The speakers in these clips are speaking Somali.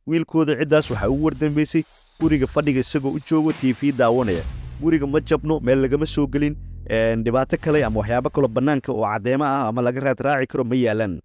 wiilkooda ciddaas waxaa ugu wardambaysay guriga fadhiga isagoo u joogo t v daawanaya guriga ma jabno meel lagama soo gelin dhibaato kale ama waxyaabo kaloo bannaanka oo caddeemo ah ama laga raad raaci karo ma yaalaan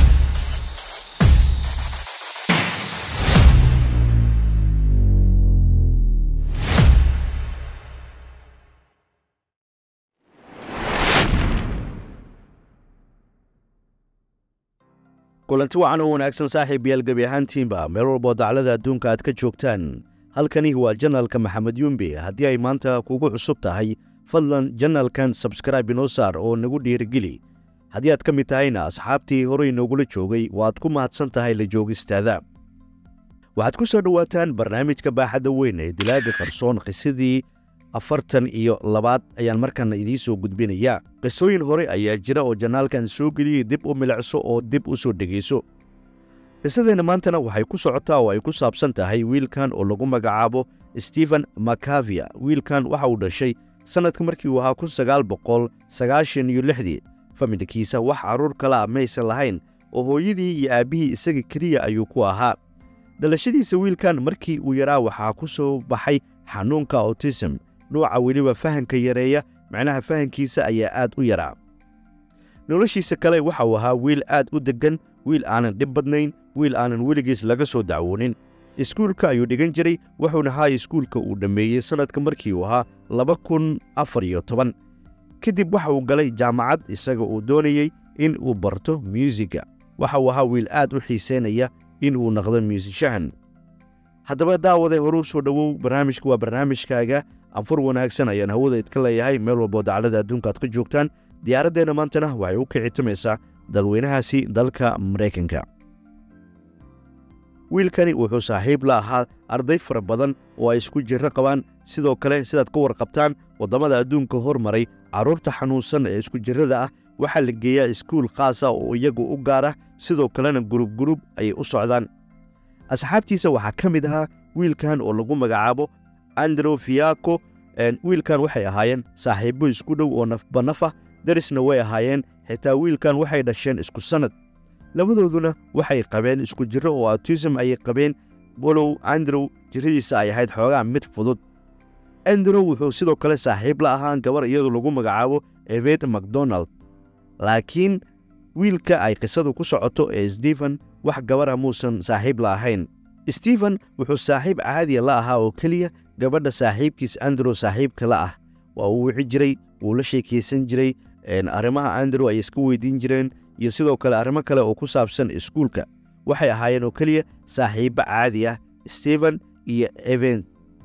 kulanti wacan oo wanaagsan saaxiib yaal gebi ahaantiinba meel walboo daclada adduunka aad ka joogtaan halkani waa janalka maxamed yumbi haddii ay maanta kugu cusub tahay fadlan janalkan sabskraibe inoo saar oo nagu dhiirigeli haddii aad ka mid tahayna asxaabtii horey noogula joogay waad ku mahadsan tahay la joogistaada waxaad ku soo dhowaataan barnaamijka baaxadda weyn ee dilaaga qarsoon qisadii afartan iyo labaad ayaan markaana idiin soo gudbinayaa qisooyin hore ayaa jira oo janaalkan soo geliyey dib u milicso oo dib u soo dhegayso qisadeenna maantana waxay ku socotaa oo ay ku saabsan tahay wiilkan oo lagu magacaabo stephen makavia wiilkan waxa uu dhashay sannadka markii uu ahaa kun sagaal boqol sagaashan iyo lixdii familkiisa wax carruur kala ah maysan lahayn oo hooyadii iyo aabbihii isaga keliya ayuu ku ahaa dhalashadiisa wiilkan markii uu yaraa waxaa ku soo baxay xanuunka autism nuuca weliba fahanka yareeya macnaha fahankiisa ayaa aad u yaraa noloshiisa kale waxa uu ahaa wiil aad u deggan wiil aanan dhib badnayn wiil aanan weligiis laga soo dacwoonin iskuulka ayuu dhigan jiray wuxuuna ahaa iskuulka uu dhammeeyey sannadka markii uu ahaa laba kun afar iyo toban kadib waxa uu galay jaamacad isaga uu doonayey in uu barto myuusigga waxa uu ahaa wiil aad u xiisaynaya in uu naqdo myuusishahan haddaba daawade horuu soo dhowow barnaamijka waa barnaamijkaaga anfur wanaagsan ayaan hawada idka leeyahay meel walboo daclada adduunka aad ka joogtaan diyaaraddeenna maantana waxay u kicitamaysaa dalweynahaasi dalka maraykanka wiilkani wuxuu saaxiib la ahaa arday fara badan oo ay isku jirro qabaan sidoo kale sidaad ka warqabtaan waddamada adduunka hormaray carruurta xanuunsan ee isku jirrada ah waxaa la geeyaa iskuul khaasa oo iyagu u gaara sidoo kalena gurub gurub ayay u socdaan asxaabtiisa waxaa ka mid ahaa wiilkan oo lagu magacaabo andrew fiako wiilkan waxay ahaayeen saaxiibbo isku dhow oo nafbanafah darisna way ahaayeen xitaa wiilkan waxay dhasheen isku sannad labadooduna waxay qabeen isku jirro oo autism ayay qabeen walow andrew jirradiisa ay ahayd xoogaa mid fudud andrew wuxuu sidoo kale saaxiib la ahaan gabar iyadu lagu magacaabo evet macdonald laakiin wiilka ay qisadu ku socoto ee stephen wax gabara muusan saaxiib la ahayn stephen wuxuu saaxiib caadiya la ahaa oo keliya gabadha saaxiibkiis andrew saaxiibka la ah waa uu wici jiray wuu la sheekaysan jiray arrimaha andrew ay iska weydiin jireen iyo sidoo kale arrimo kale oo ku saabsan iskuulka waxay ahaayeen oo keliya saaxiibbo caadi ah stephen iyo even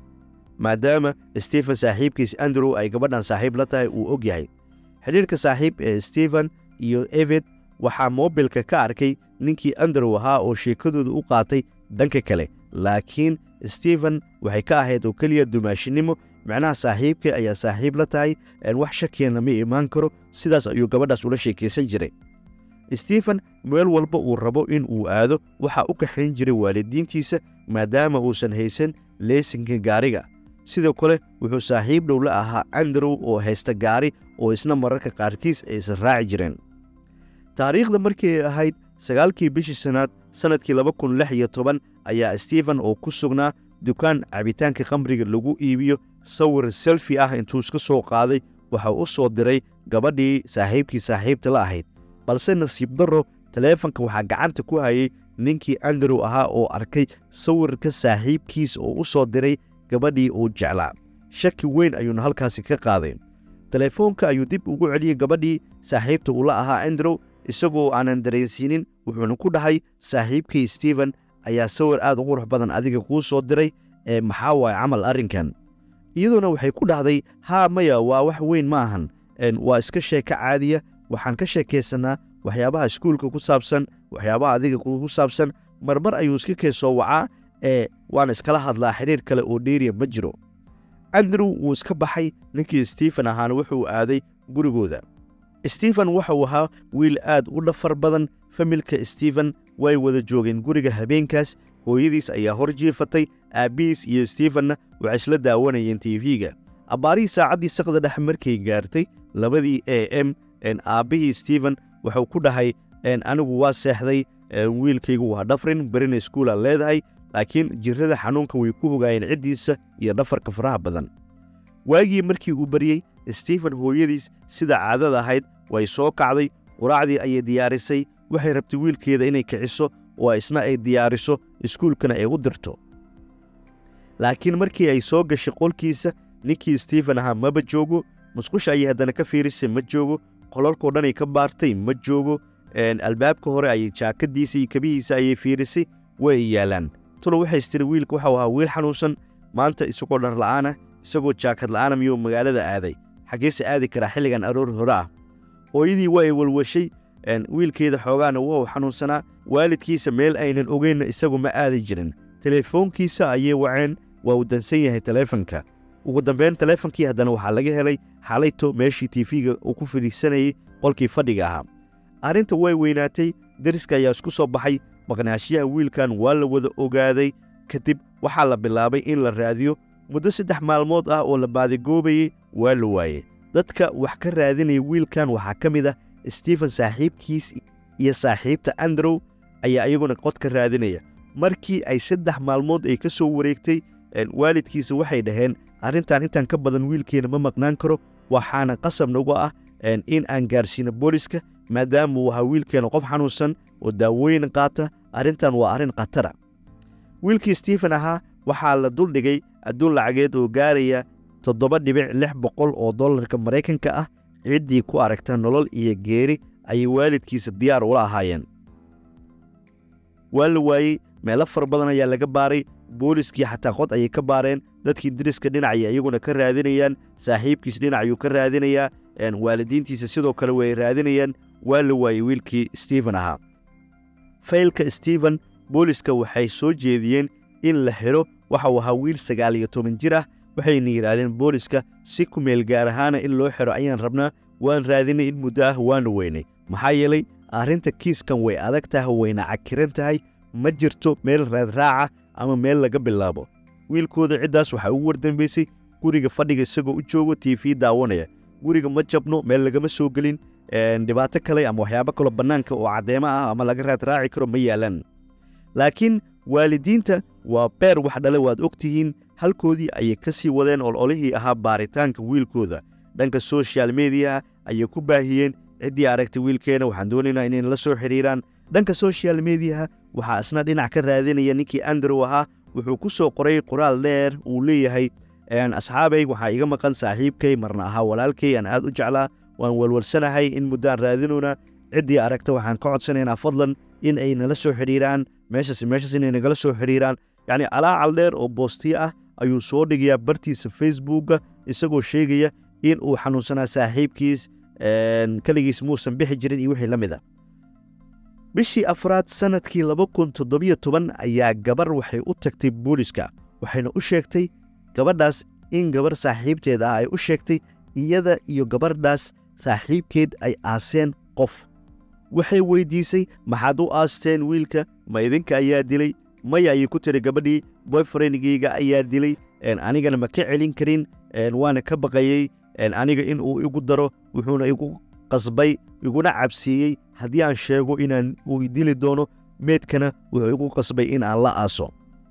maadaama stephen saaxiibkiis andrew ay gabadhan saaxiib la tahay uu og yahay xidhiirka saaxiib ee stephen iyo evet waxaa moobilka ka arkay ninkii andrew ahaa oo sheekadooda u qaatay dhanka kale laakiin stephen waxay ka ahayd oo keliya dumaashinimo macnaha saaxiibka ayaa saaxiib la tahay wax shakiyana ma imaan karo sidaas ayuu gabadhaas ula sheekaysan jiray stephen meel walba uu rabo in uu aado waxaa u kaxayn jiray waalidiintiisa maadaama uusan haysan leesinka gaariga sidoo kale wuxuu saaxiib dhow la ahaa andrew oo haysta gaari oo isna mararka qaarkiis aysan raaci jireen taariikhda markii ay ahayd sagaalkii bishii sannaad sannadkii laba kun lix iyo toban ayaa stephen oo ku sugnaa dukaan cabitaanka khamriga lagu iibiyo sawir selfi ah intuu iska soo qaaday waxa u soo diray gabadhii saaxiibkii saaxiibta la ahayd balse nasiib darro taleefanka waxaa gacanta ku hayay ninkii andrew ahaa oo arkay sawirka saaxiibkiis oo u soo diray gabadhii uu jeclaa shaki weyn ayuuna halkaasi ka qaaday teleefoonka ayuu dib ugu celiyey gabadhii saaxiibta uu la ahaa andrew isagoo aanan dareensiinin wuxuuna ku dhahay saaxiibkii stephen ayaa sawir aad u qurux badan adiga kuu soo diray ee maxaa waaya camal arrinkan iyadoona waxay ku dhahday haa maya waa wax weyn ma ahan waa iska sheeko caadiya waxaan ka sheekaysannaa waxyaabaha iskuulka ku saabsan waxyaabaha adiga ku saabsan marmar ayuu iska keesoo wacaa ee waana iskala hadlaa xidhiir kale oo dheeriya ma jiro andrew wuu iska baxay ninkii stephen ahaana wuxuu aaday gurigooda stephen waxauu ahaa wiil aad u dhafar badan familka stephen way wada joogeen guriga habeenkaas hooyadiis ayaa hor jiifatay aabbihiis iyo stephenna waxay isla daawanayeen tv-ga abbaarihii saacaddii saqda dhex markay gaartay labadii a m aabbihii stephen wuxuu ku dhahay anigu waa seexday wiilkaygu waa dhafrin berina iskuulaan leedahay laakiin jirrada xanuunka way ku ogaayeen ciddiisa iyo dhafarka faraha badan waagii markii uu baryey stephen hooyadiis sida caadada ahayd way soo kacday quraacdii ayay diyaarisay waxay rabtay wiilkeeda inay kiciso oo isna ay diyaariso iskuulkana ay u dirto laakiin markii ay soo gashay qolkiisa ninkii stephen ahaa maba joogo musqusha ayay haddana ka fiirisay ma joogo qolalkao dhanay ka baartay ma joogo albaabka hore ayay jaakadiisa iyo kabihiisa ayay fiirisay way yaalaan tulo waxays tiri wiilka waxau ahaa wiil xanuunsan maanta isagoo dhar la'aana isagoo jaakad la'aana miyuu magaalada aaday xaggeese aadi karaa xilligan aroor hore ah hooyadii waa ay walwashay wiilkeeda xoogaana waa uu xanuunsanaa waalidkiisa meel aynan ogeynna isagu ma aadi jirin teleefoonkiisa ayay waceen waa uu dansan yahay taleefanka ugu dambeyn taleefonkii haddana waxaa laga helay xalayto meeshii tiifiga uu ku fadhiisanayey qolkii fadhiga ahaa arrinta way weynaatay deriska ayaa isku soo baxay maqnaashiyaha wiilkan waa la wada ogaaday kadib waxaa la bilaabay in la raadiyo muddo saddex maalmood ah oo la baadigoobayey waa la waayey dadka wax ka raadinaya wiilkan waxaa ka mid ah stephen saaxiibkiis iyo saaxiibta andrew ayaa iyaguna qod ka raadinaya markii ay saddex maalmood ay ka soo wareegtay waalidkiisa waxay dhaheen arrintan intaan ka badan wiilkeena ma maqnaan karo waxaana qasab nagu ah in aan gaarsiino booliska maadaama uu ahaa wiilkeena qof xanuunsan oo daawooyin qaata arrintan waa arrin khatara wiilkii stephen ahaa waxaa la duldhigay adduun lacageed oo gaaraya toddoba dhibic lix boqol oo dollarka maraykanka ah ciddii ku aragta nolol iyo geeri ayay waalidkiisa diyaar ula ahaayeen waa la waayey meelo fara badan ayaa laga baaray booliskii xataa qod ayay ka baareen dadkii deriska dhinacay iyaguna ka raadinayaan saaxiibkiis dhinacayuu ka raadinayaa waalidiintiisa sidoo kale way raadinayaan waa la waayey wiilkii stephen ahaa faylka stephen booliska waxay soo jeediyeen in la xidho waxa uu ahaa wiil sagaal iyo toban jir ah waxayna yidhaahdeen booliska si ku meel gaar ahaana in loo xidho ayaan rabnaa waan raadinay in muddo ah waana weynay maxaa yeelay arrinta kiiskan way adag tahay wayna cakiran tahay ma jirto meel raadraaca ama meel laga bilaabo wiilkooda ciddaas waxaa ugu wardambaysay guriga fadhiga isagoo u joogo tiifi daawanaya guriga ma jabno meel lagama soo gelin dhibaato kale ama waxyaabo kaloo bannaanka oo caddeemo ah ama laga raadraaci karo ma yaalaan laakiin waalidiinta waa beer wax dhale waad og tihiin halkoodii ayay ka sii wadeen ololihii ahaa baaritaanka wiilkooda dhanka soshal mediyaha ayay ku baahiyeen ciddii aragtay wiilkeena waxaan doonaynaa inay la soo xidhiiraan dhanka soshal mediyaha waxaa isna dhinac ka raadinaya ninkii andrew ahaa wuxuu ku soo qoray qoraal dheer uu leeyahay asxaabay waxaa iga maqan saaxiibkay marna ahaa walaalkay aan aad u jeclaa waan walwalsanahay in muddaan raadinuna ciddii aragta waxaan ka codsanaynaa fadlan in ay nala soo xidhiiraan meeshaas meeshaas inay nagala soo xidhiiraan yacni alaacal dheer oo boostiyo ah ayuu soo dhigayaa bartiisa facebookga isagoo sheegaya in uu xanuunsanaa saaxiibkiis keligiis muusan bixi jirin iyo wixii la mid a bishii afraad sannadkii laba kun toddobiyo toban ayaa gabar waxay u tagtay booliska waxayna u sheegtay gabadhaas in gabarh saaxiibteeda ah ay u sheegtay iyada iyo gabardhaas saaxiibkeed ay aaseen qof waxay weyddiisay maxaad u aasteen wiilka ma idinka ayaa dilay maya ayay ku tiri gabadhii boyfriendgayga ayaa dilay anigana ma ka celin karin waana ka baqayey aniga in uu igu daro wuxuuna igu qasbay iguna cabsiiyey haddii aan sheego inaan uu dili doono meedkana wuxuu igu qasbay in aan la aaso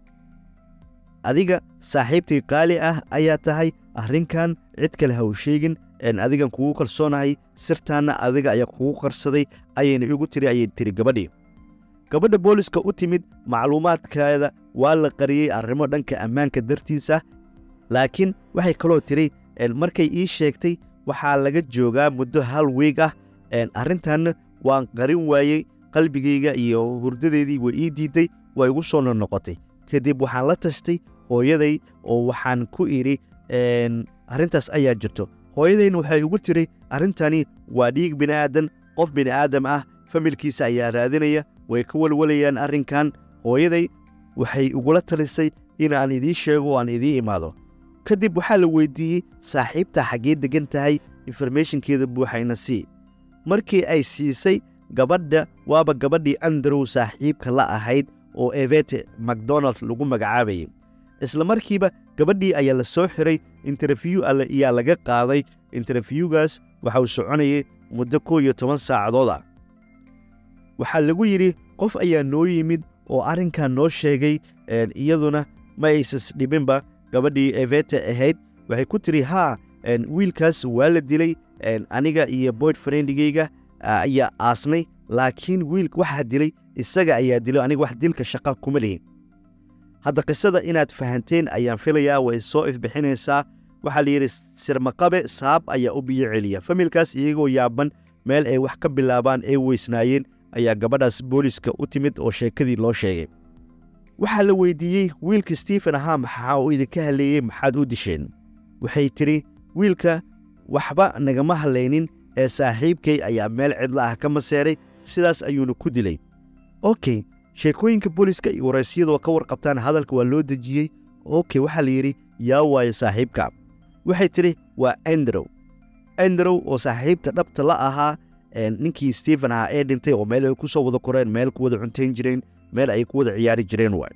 adiga saaxiibtii qaali ah ayaa tahay arrinkan cid kale ha u sheegin adigan kugu kalsoonahay sirtaanna adiga ayaa kugu qarsaday ayayna igu tiri ayay tiri gabadhii gabadha booliska u timid macluumaadkeeda waa la qariyey arrimo dhanka ammaanka dartiisa laakiin waxay kaloo tiri markay ii sheegtay waxaa laga joogaa muddo hal wiig ah arrintanna waan qarin waayey qalbigayga iyo hurdadeedii way ii diidday waa igu soo nonoqotay kadib waxaan la tashtay hooyaday oo waxaan ku idhi arrintaas ayaa jirto hooyadayna waxay igu tiri arrintani waa dhiig bini'aadan qof bini'aadam ah familkiisa ayaa raadinaya way ka walwalayaan arrinkan hooyaday waxay igula talisay inaan idiin sheego o aan idiin imaado kadib waxaa la weyddiiyey saaxiibtaa xaggee deggan tahay informathonkeeda buuxayna sii markii ay siisay gabadha waaba gabadhii andrew saaxiibka la ahayd oo evete macdonald lagu magacaabayay isla markiiba gabadhii ayaa la soo xiray interfyu alle ayaa laga qaaday interfyugaas waxa uu soconayay muddo kow iyo toban saacadood ah waxaa lagu yidhi qof ayaa noo yimid oo arrinkan noo sheegay iyaduna ma aysas dhibinba gabadhii evete ahayd waxay ku tiri haa wiilkaas waa la dilay aniga iyo boyd friendigeyga ayaa aasnay laakiin wiilka waxaa dilay isaga ayaa dilay aniga wax dilka shaqa kuma lihin hadda qisada inaad fahanteen ayaan filayaa way soo ifbixinaysaa waxaa la yidhi sirmaqabe saab ayaa u biyo celiya familkaas iyagoo yaaban meel ay wax ka bilaabaan ay weysnaayeen ayaa gabadhaas booliska u timid oo sheekadii loo sheegay waxaa la weydiiyey wiilka stephen ahaa maxaa uu idinka halleeyey maxaad u disheen waxay tidhi wiilka waxba nagama hallaynin ee saaxiibkay ayaa meel cidla ah ka maseeray sidaas ayuuna ku dilay okey sheekooyinka booliska iyo waraysyadoo ka warqabtaan hadalka waa loo dejiyey okey waxaa la yidhi yaa waaye saaxiibka waxay tidhi waa androw androw oo saaxiibta dhabta la ahaa ninkii stephen ahaa ee dhintay oo meel ay ku soo wada koreen meel ku wada cuntayn jireen meel ay ku wada ciyaari jireen waay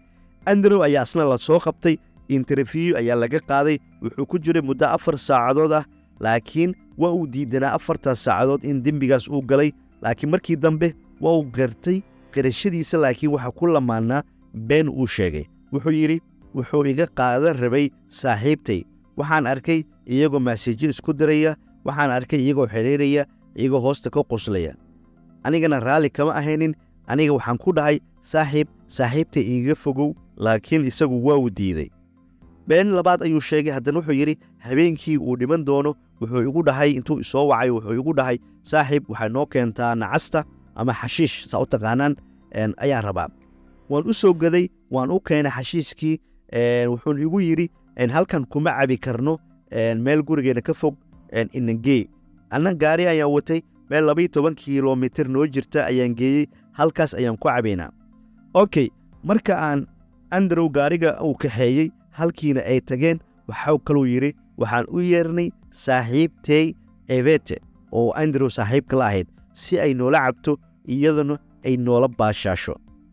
androw ayaa asna la soo qabtay interview ayaa laga qaaday wuxuu ku jiray muddo afar saacadood ah laakiin waa uu diidanaa afartaas saacadood in dembigaas uu galay laakiin markii dambe waa uu gartay qirashadiisa laakiin waxaa ku lamaannaa been uu sheegay wuxuu yidhi wuxuu iga qaadan rabay saaxiibtay waxaan arkay iyagoo maasejo isku diraya waxaan arkay iyagoo xidhiiraya iyagoo hoosta ka qoslaya anigana raalli kama ahaynin aniga waxaan ku dhahay saaxiib saaxiibtay iiga fogow laakiin isagu waa uu diiday been labaad ayuu sheegay haddana wuxuu yidhi habeenkii uu dhiman doono wuxuu igu dhahay intuu isoo wacay wuxuu igu dhahay saaxiib waxay noo keentaa nacasta ama xashiish saa u taqaanaan ayaan rabaa waan u soo gaday waan u keenay xashiiskii wuxuun igu yidhi halkan kuma cabi karno meel gurigeena ka fog inangee anna gaari ayaan watay meel labaiyo toban kilomitir noo jirta ayaan geeyey halkaas ayaan ku cabaynaa okey marka aan androw gaariga uu kaxeeyey halkiina ay tageen waxau kaluu yidhi waxaan u yeernay saaxiibtey evete oo androw saaxiibka la ahayd si ay noola cabto iyaduna ay noola baashaasho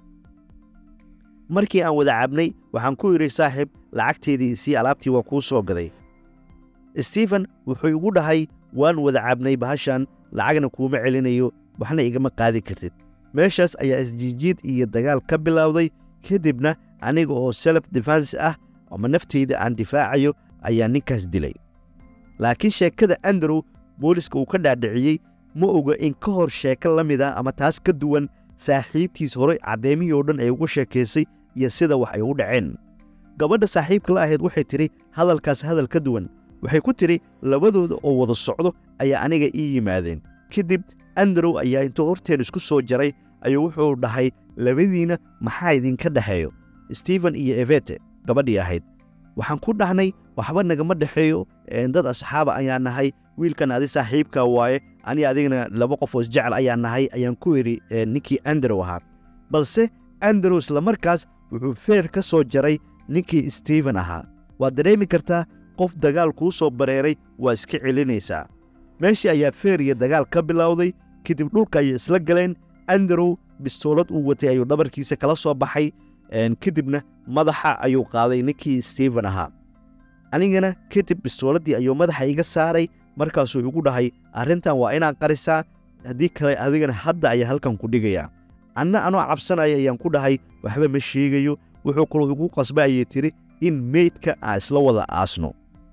markii aan wada cabnay waxaan ku yidhi saaxiib lacagteedii isii alaabtii waan kuu soo gaday stephen wuxuu igu dhahay waan wada cabnay bahashan lacagna kuuma celinayo waxna igama qaadi kartid meeshaas ayaa isjiijiid iyo dagaal ka bilowday kadibna aniga oo self defense ah ama nafteyda aan difaacayo ayaa ninkaas dilay laakiin sheekada androw booliska uu ka dhaadhiciyey ma oga in ka hor sheeko la mid ah ama taas ka duwan saaxiibtiis horey caddeemihii oo dhan ay ugu sheekaysay iyo sida wax ay u dhaceen gabadha saaxiibka la ahayd waxay tidhi hadalkaas hadal ka duwan waxay ku tidhi labadooda oo wada socdo ayaa aniga ii yimaadeen kadib androw ayaa intuu horteen isku soo jaray ayuu wuxuu dhahay labadiinna maxaa idinka dhexeeyo stephen iyo evete gabadhii ahayd waxaan ku dhahnay waxba nagama dhexeeyo dad asxaaba ayaa nahay wiilkan adi saaxiibka waaye ani adigna laba qof oo isjecel ayaa nahay ayaan ku idhi ninkii androw ahaa balse androw islamarkaas wuxuu feer ka soo jaray ninkii stephen ahaa waad dareemi kartaa qof dagaal kuu soo bareeray waa iska celinaysaa meeshii ayaa feer iyo dagaal ka bilowday kadib dhulka ayay isla galeen androw bistoolad uu watay ayuu dhabarkiisa kala soo baxay kadibna madaxa ayuu qaaday ninkii stephen ahaa anigana kadib bistooladii ayuu madaxa iga saaray markaasuu igu dhahay arrintan waa inaad qarisaa haddii kale adigana hadda ayaa halkan ku dhigayaa anna anoo cabsanaya ayaan ku dhahay waxba ma sheegayo wuxuu kaloo igu qasba ayay tidhi in meydka aan isla wada aasno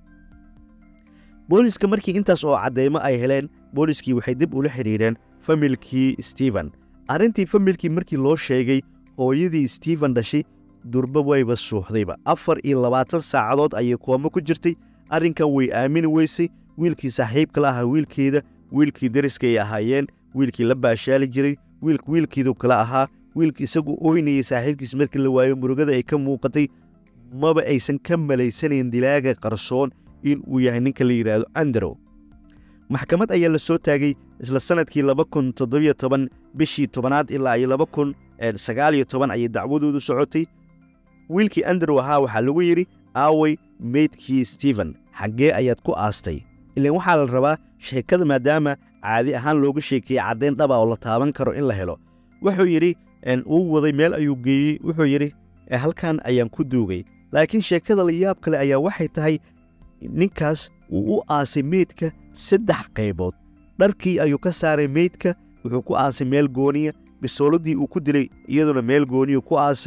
booliska markii intaas oo caddeymo ay heleen booliskii waxay dib ula xidhiidheen familkii stephen arrintii familkii markii loo sheegay hooyadii stephen dhashay durba wayba suuxdayba afar iyo labaatan saacadood ayay koomo ku jirtay arrinkan way aamini weysay wiilkii saaxiibka la ahaa wiilkeeda wiilkii deriska ay ahaayeen wiilkii la baashaali jiray wiilk wiilkiidu kala ahaa wiilka isagu ooynayay saaxiibkiis markii la waayo murugada ay ka muuqatay maba aysan ka malaysanayn dilaaga qarsoon in uu yahay ninka la yidhaahdo androw maxkamad ayaa la soo taagay isla sannadkii laba kun toddobiyo toban bishii tobanaad ilaa iyo laba kun sagaaliyo toban ayay dacwadoodu socotay wiilkii androw ahaa waxaa lagu yidhi aaway meydkii stephen xaggee ayaad ku aastay ilaan waxaa la rabaa sheekada maadaama caadi ahaan looga sheekeeyey caddayn dhaba oo la taaban karo in la helo wuxuu yidhi uu waday meel ayuu geeyey wuxuu yidhi halkan ayaan ku duugay laakiin sheekada la yaab kale ayaa waxay tahay ninkaas wuu u aasay meydka saddex qaybood dharkii ayuu ka saaray meydka wuxuu ku aasay meel gooniya bisooladii uu ku dilay iyaduna meel gooniyu ku aasay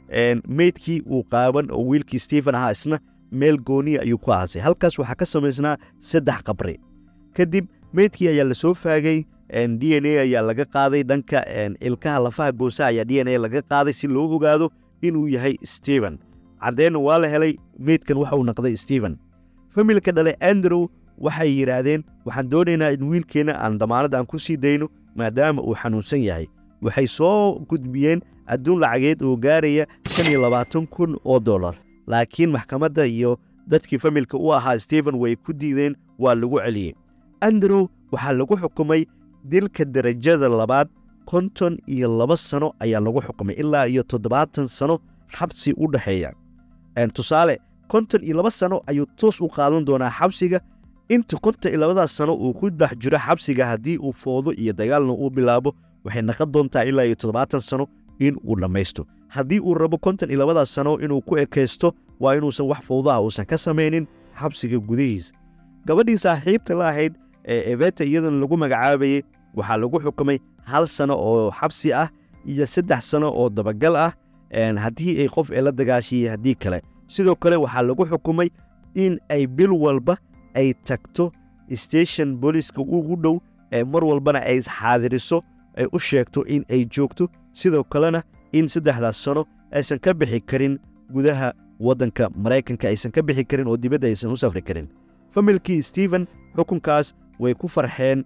meydkii uu qaaban oo wiilkii stephen ahaa isna meel gooniya ayuu ku aasay halkaas waxaa ka samaysnaa saddex qabri kadib meydkii ayaa lasoo faagay d n a ayaa laga qaaday dhanka ilkaha lafaha goosa ayaa d n a laga qaaday si loo ogaado inuu yahay stephen caddeenna waa la helay meydkan waxa uu naqday stephen familka dhale andrew waxay yidhaahdeen waxaan doonaynaa in wiilkeenna aan damaanad aan ku sii dayno maadaama uu xanuunsan yahay waxay soo gudbiyeen adduun lacageed oo gaaraya shan iyo labaatan kun oo dollar laakiin maxkamadda iyo dadkii familka u ahaa stephen way ku diideen waa lagu celiyey andrew waxaa lagu xukumay dilka derajada labaad konton iyo laba sano ayaa lagu xukumay ilaa iyo toddobaatan sano xabsi u dhexeeya tusaale konton iyo laba sano ayuu toos u qaadan doonaa xabsiga inta konton iyo labadaas sano uu ku dhex jiro xabsiga haddii uu foodo iyo dagaalna uu bilaabo waxay naqon doontaa ilaa iyo toddobaatan sano in uu dhammaysto haddii uu rabo konton iyo labadaas sano inuu ku ekaysto waa inuusan wax fowdaha uusan ka samaynin xabsiga gudihiisa gabadhii saaxiibta la ahayd ee ebeta iyadana lagu magacaabayey waxaa lagu xukumay hal sano oo xabsi ah iyo saddex sano oo dabagal ah haddii ay qof ee la dagaashiyey haddii kale sidoo kale waxaa lagu xukumay in ay bil walba ay tagto station booliiska ugu dhow ee mar walbana ay xaadiriso ay u sheegto in ay joogto sidoo kalena in saddexdaas sano aysan ka bixi karin gudaha waddanka maraykanka aysan ka bixi karin oo dibadda aysan u safri karin familkii stephen xukunkaas way ku farxeen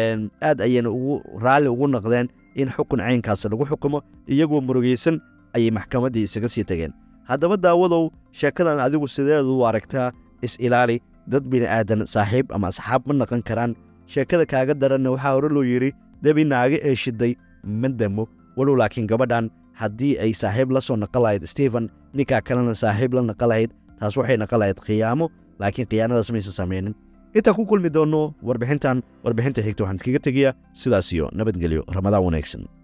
aad ayayna ugu raalli ugu noqdeen in xukun caynkaas lagu xukumo iyagoo murugaysan ayay maxkamaddii isaga sii tageen haddaba daawadow sheekadan adigu sideedu u aragtaa is-ilaali dad bini'aadan saaxiib ama asxaab ma naqan karaan sheekada kaaga daranna waxaa hore loo yidhi debi naaga ee shiday ma damo walow laakiin gabadhan haddii ay saaxiib la soo naqan lahayd stephen ninkaa kalena saaxiib la naqan lahayd taas waxay naqan lahayd khiyaamo laakiin khiyaanadaas maysan samaynin intaan ku kulmi doonno warbixintan warbixinta xigta waxaan kaga tegayaa sidaas iyo nabadgelyo ramadaan wanaagsan